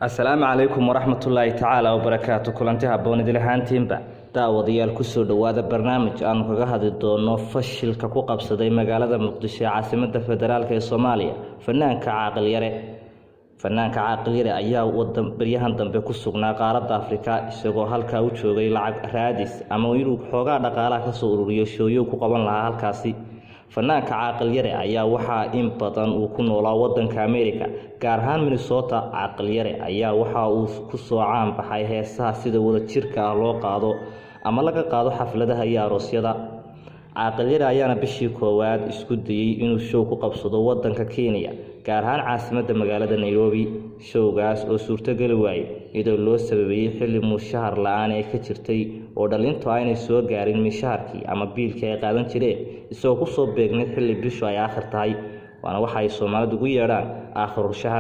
asalaamu calaykum waraxmatullaahi tacaala wabarakaatu kulanti habboon idil ahaantiinba daawadayaal kusoo dhowaada barnaamij aanu kaga hadli doono fashilka ku qabsaday magaalada muqdisho ee caasimada federaalk ee soomaaliya fanaanka caaqilyare fanaanka caaqilyare ayaa baryahan dambe ku sugnaa qaaradda afrika isagoo halkaa u joogay lacag raadis ama inuu xoogaa dhaqaalaha kasoo ururiyo shooyo ku qaban lahaa halkaasi fanaanka caaqilyare ayaa waxaa in badan uu ku noolaa wadanka america gaar ahaan minnesota caaqilyare ayaa waxa uu kusoo caan baxay heesaha sida wadajirka ah loo qaado ama laga qaado xafladaha iyo aroosyada caaqilyare ayaana bishii koowaad isku dayey inuu show ku qabsado wadanka kenya gaar ahaan caasimada magaalada nairobi showgaas oo suurtogeli waayey iyadoo loo sababeeyey xilli mushahar la-aan ee ka jirtay oo dhalintu aynay soo gaarin mishaharkii ama biilkii ay qaadan jireen isagoo kusoo beegnay xilli bishu ay aakhir tahay waana waxa ay soomaalidu ugu yeedhaan aakhirul shahar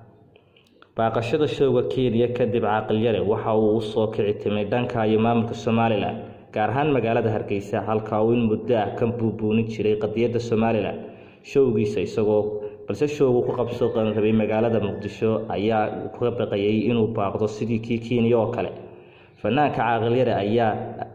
baaqashada showga kenya kadib caaqilyare waxa uu usoo kici timay dhanka iyo maamulka somalilan gaar ahaan magaalada hargeysa halka uu in muddo ah ka buubuunin jiray qadiyadda somalilan showgiisa isagoo balse showgu ku qabso rabay magaalada muqdisho ayaa ka baqayay inuu baaqdo sidii kii kenya oo kale fanaanka caaqilyare ayaa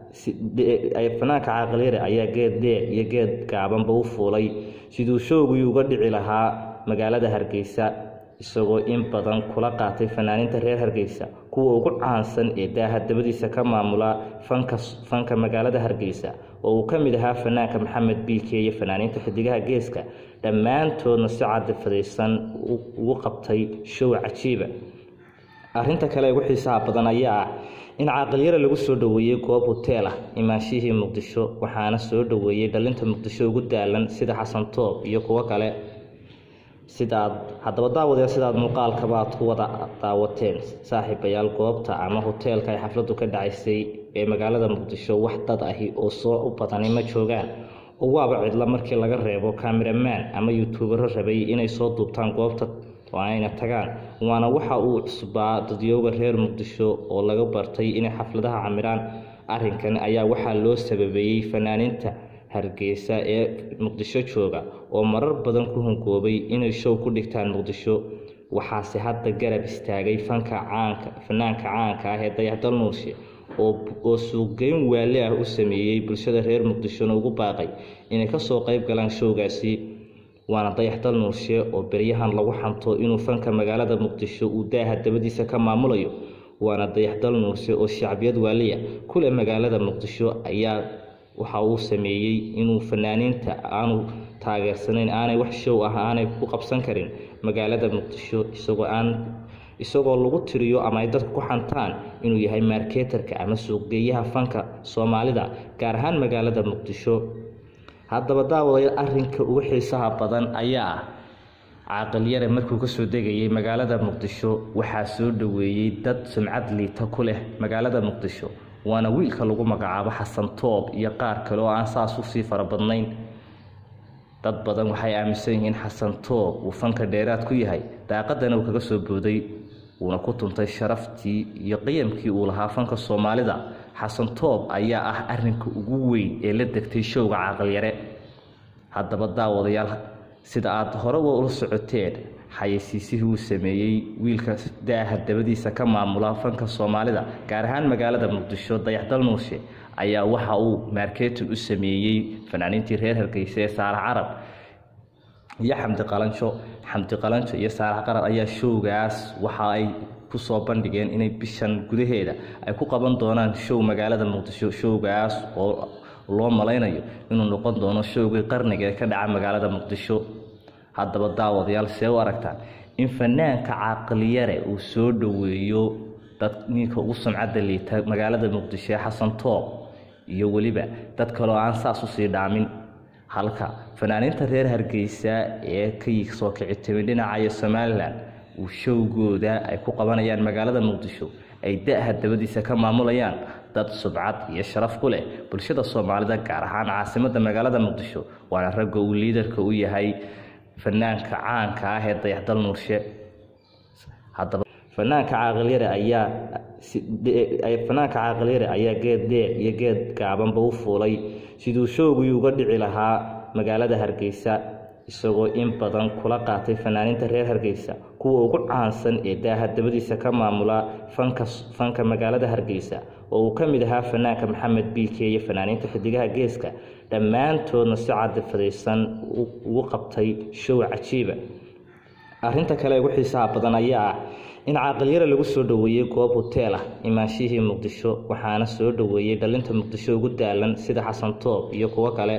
fanaanka caaqilyare ayaa geed dheer iyo geed gaabanba u fuulay siduu showgii uga dhici lahaa magaalada hargeysa isagoo in badan kula qaatay fanaaninta reer hargeysa kuwa ugu caansan ee daaha dabadiisa ka maamula fanka fanka magaalada hargeysa oo uu ka mid ahaa fanaanka maxamed biike iyo fanaaniinta xidigaha geeska dhammaantoodna si cadifadaysan ugu qabtay show cajiiba arrinta kale ugu xiisaha badan ayaa ah in caaqilyare lagu soo dhoweeyey goob hoteel ah imaanshihii muqdisho waxaana soo dhoweeyey dhalinta muqdisho ugu daalan sida xasan toob iyo kuwo kale sidaad haddaba daawadayaal sidaad muuqaalkaba aad ku wada daawateen saaxiibayaal goobta ama hoteelka ay xafladdu ka dhacaysay ee magaalada muqdisho wax dad ahi oo soo u badani ma joogaan oo waaba cidla markii laga reebo cameraman ama youtubero rabay inay soo duubtaan goobta oo ayna tagaan waana waxa uu cusbaa dadyooga reer muqdisho oo laga bartay inay xafladaha camiraan arrinkan ayaa waxaa loo sababeeyey fanaaninta hargeysa ee muqdisho jooga oo marar badan ku hungoobay inay show ku dhigtaan muqdisho waxaase hadda garab istaagay fanka caanka fanaanka caanka ah ee dayaxdal nuurshe oo suuqgeyn waali ah u sameeyey bulshada reer muqdishona ugu baaqay inay kasoo qayb galaan showgaasi waana dayaxdal nuurshe oo beryahan lagu xanto inuu fanka magaalada muqdisho uu daaha dabadiisa ka maamulayo waana dayaxdal nuurshe oo shacbiyad waaliya kule magaalada muqdisho ayaa waxa uu sameeyey inuu fanaaniinta aanu taageersanayn aanay wax show ah aanay ku qabsan karin magaalada muqdisho isagoo aan isagoo lagu tiriyo ama ay dadku ku xantaan inuu yahay marketerka ama suuqgeeyaha fanka soomaalida gaar ahaan magaalada muqdisho haddaba daawadayaal arrinka ugu xiisaha badan ayaa ah caaqilyare markuu kasoo degayay magaalada muqdisho waxaa soo dhoweeyey dad sumcad liita ku leh magaalada muqdisho waana wiilka lagu magacaabo xasan toob iyo qaar kale oo aan saas usii farabadnayn dad badan waxay aaminsan yihiin xasan toob uu fanka dheeraad ku yahay daaqadana uu kaga soo booday uuna ku tuntay sharaftii iyo qiyamkii uu lahaa fanka soomaalida xasan toob ayaa ah arinka ugu weyn ee la degtay showga caaqilyare haddaba daawadayaal sida aada horeba ula socoteen xayeysiisihii uu sameeyey wiilka daaha dabadiisa ka maamula fanka soomaalida gaar ahaan magaalada muqdisho dayaxdal nuurshe ayaa waxa uu marketin u sameeyey fanaaniintii reer hargeysa ee saalax carab iyo xamdi qalanjo xamdi qalanjo iyo saalax qarab ayaa showgaas waxa ay kusoo bandhigeen inay bishan gudaheeda ay ku qaban doonaan show magaalada muqdisho showgaas oo loo malaynayo inuu noqon doono showgii qarniga ee ka dhaca magaalada muqdisho haddaba daawadayaal see u aragtaan in fanaanka caaqilyare uu soo dhoweeyo dad ninka ugu sumcadda liita magaalada muqdisho ee xasan toob iyo weliba dad kaleo aan saas usii dhaamin halka fanaaniinta reer hargeysa ee ka soo kici timid dhinacayo somalilan uu showgooda ay ku qabanayaan magaalada muqdisho ay da-ha dabadiisa ka maamulayaan dad subcad iyo sharaf ku leh bulshada soomaalida gaar ahaan caasimada magaalada muqdisho waana ragga uu liidarka u yahay fanaanka caanka ah ee dayaxdal nuurshe haddaba fanaanka caaqilyare ayaa fanaanka caaqilyare ayaa geed dheer iyo geed gaabanba u fuulay siduu showgii uga dhici lahaa magaalada hargeysa isagoo in badan kula qaatay fanaaninta reer hargeysa kuwa ugu caansan ee daaha dabadiisa ka maamula fanka fanka magaalada hargeysa oo uu ka mid ahaa fanaanka maxamed biike iyo fanaaniinta xidigaha geeska dhammaantoodna si cadifadaysan ugu qabtay show cajiiba arrinta kale ugu xiisaha badan ayaa ah in caaqilyara lagu soo dhoweeyey goob hoteel ah imaanshihii muqdisho waxaana soo dhoweeyey dhalinta muqdisho ugu daalan sida xasan toob iyo kuwo kale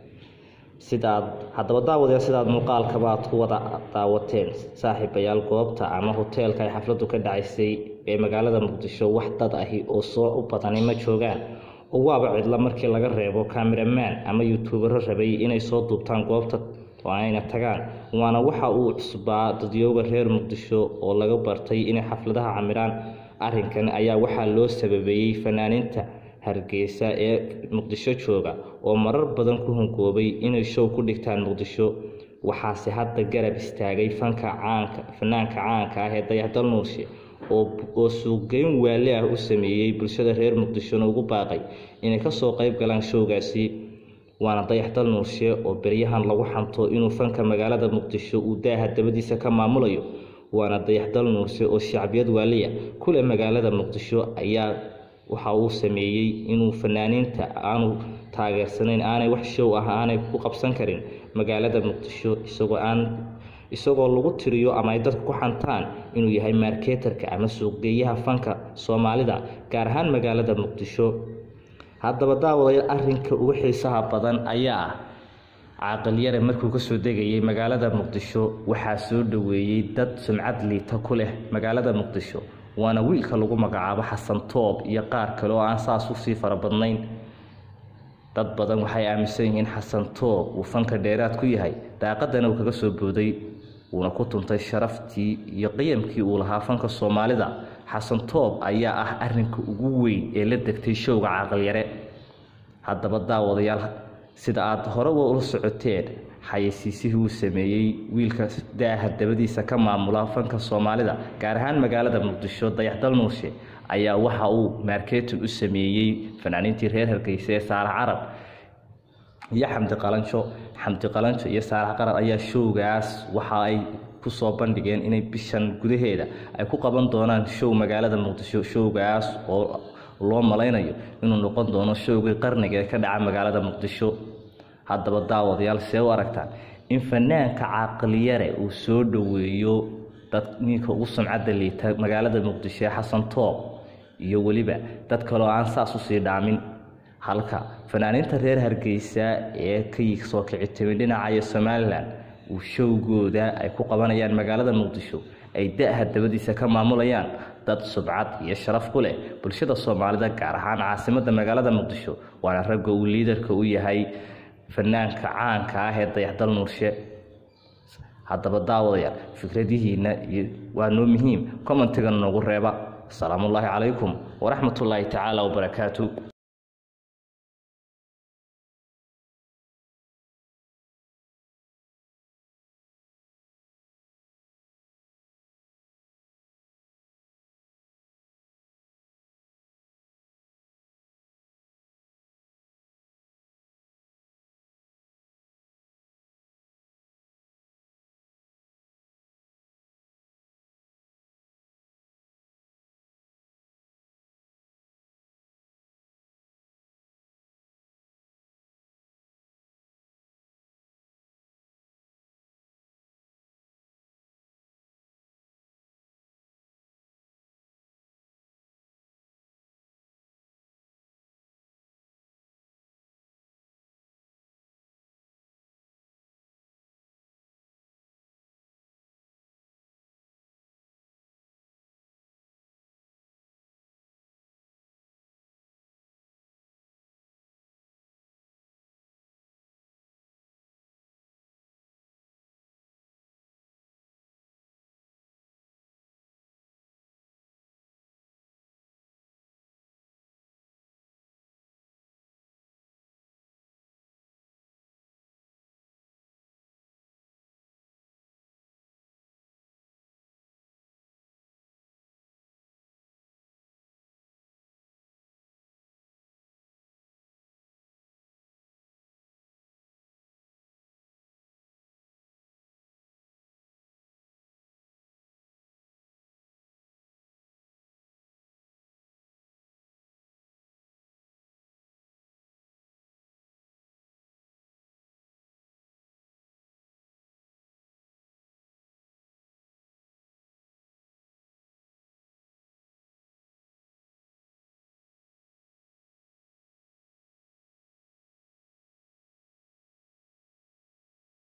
sidaad haddaba daawadee sidaad muuqaalkaba aad ku wada daawateen saaxiibayaal goobta ama hoteelka ay xafladdu ka dhacaysay ee magaalada muqdisho wax dad ahi oo soo u badani ma joogaan oo waaba cidla markii laga reebo cameraman ama youtubero rabay inay soo duubtaan goobta oo ayna tagaan waana waxa uu cusbaa dadyooga reer muqdisho oo laga bartay inay xafladaha camiraan arrinkan ayaa waxaa loo sababeeyey fanaaniinta hargeysa ee muqdisho jooga oo marar badan ku hungoobay inay show ku dhigtaan muqdisho waxaase hadda garab istaagay fanka caanka fanaanka caanka ah ee dayaxdal nuurshe oo suuqgeyn waali ah u sameeyey bulshada reer muqdishona ugu baaqay inay kasoo qayb galaan showgaasi waana dayaxdal nuurshe oo beryahan lagu xanto inuu fanka magaalada muqdisho uu daaha dabadiisa ka maamulayo waana dayaxdal nuurshe oo shacbiyad waaliya kule magaalada muqdisho ayaa waxa uu sameeyey inuu fanaaniinta aanu taageersanayn aanay wax show ah aanay ku qabsan karin magaalada muqdisho isagoo aan isagoo lagu tiriyo ama ay dadku ku xantaan inuu yahay marketerka ama suuqgeeyaha fanka soomaalida gaar ahaan magaalada muqdisho haddaba daawadaya arrinka ugu xiisaha badan ayaa ah caaqilyare markuu kasoo degayay magaalada muqdisho waxaa soo dhoweeyey dad sumcad liita ku leh magaalada muqdisho waana wiilka lagu magacaabo xasan toob iyo qaar kale oo aan saas usii fara badnayn dad badan waxay aaminsan yihiin xasan toob uu fanka dheeraad ku yahay daaqadana uu kaga soo booday wuuna ku tuntay sharaftii iyo qiyamkii uu lahaa fanka soomaalida xasan toob ayaa ah arinka ugu weyn ee la degtay showga caaqilyare haddaba daawadayaal sida aada horeba ula socoteen xayeysiisihii uu sameeyey wiilka daaha dabadiisa ka maamula fanka soomaalida gaar ahaan magaalada muqdisho dayaxdal nuurshe ayaa waxa uu marketin u sameeyey fanaaniintii reer hargeysa ee saalax carab iyo xamdi qalanjo xamdi qalanjo iyo saalax qarab ayaa showgaas waxa ay kusoo bandhigeen inay bishan gudaheeda ay ku qaban doonaan show magaalada muqdisho showgaas oo loo malaynayo inuu noqon doono showgii qarniga ee ka dhaca magaalada muqdisho haddaba daawadayaal see u aragtaan in fanaanka caaqiliyare uu soo dhoweeyo dad ninka ugu sumcadda liita magaalada muqdisho ee xasan toob iyo weliba dad kaleo aan saas usii dhaamin halka fanaaniinta reer hargeysa ee ka soo kici timid dhinaca iyo somalilan uu showgooda ay ku qabanayaan magaalada muqdisho ay da-ha dabadiisa ka maamulayaan dad subcad iyo sharaf ku leh bulshada soomaalida gaar ahaan caasimada magaalada muqdisho waana ragga uu liidarka u yahay fanaanka caanka ah ee dayaxdal nuurshe haddaba daawadayaal fikradihiina iyo waa noo muhiim commentiga noogu reeba asalaamu ullaahi calaykum waraxmatullaahi tacaala wabarakaatu